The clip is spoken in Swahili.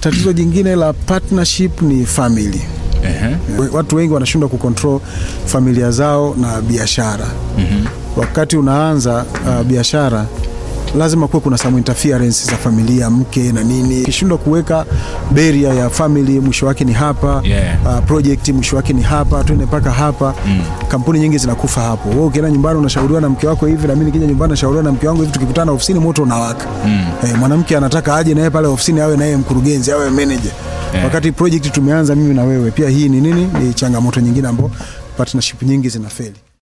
tatizo jingine la partnership ni family. Ehe. We- Watu wengi wanashindwa kucontrol familia zao na biashara. Wakati unaanza uh, biashara lazima kuwe kuna some interference za familia, mke na nini. Ukishindwa kuweka beria ya family, mwisho wake ni hapa Yeah. uh, project mwisho wake ni hapa, twende mpaka hapa kampuni nyingi zinakufa hapo. Wewe ukienda nyumbani unashauriwa na mke wako hivi, na mimi nikija nyumbani nashauriwa na mke wangu hivi, tukikutana ofisini moto unawaka. Eh, mwanamke anataka aje naye pale ofisini awe naye mkurugenzi awe manager Yeah. wakati project tumeanza mimi na wewe. Pia hii ni nini? Ni changamoto nyingine ambayo partnership nyingi zinafeli.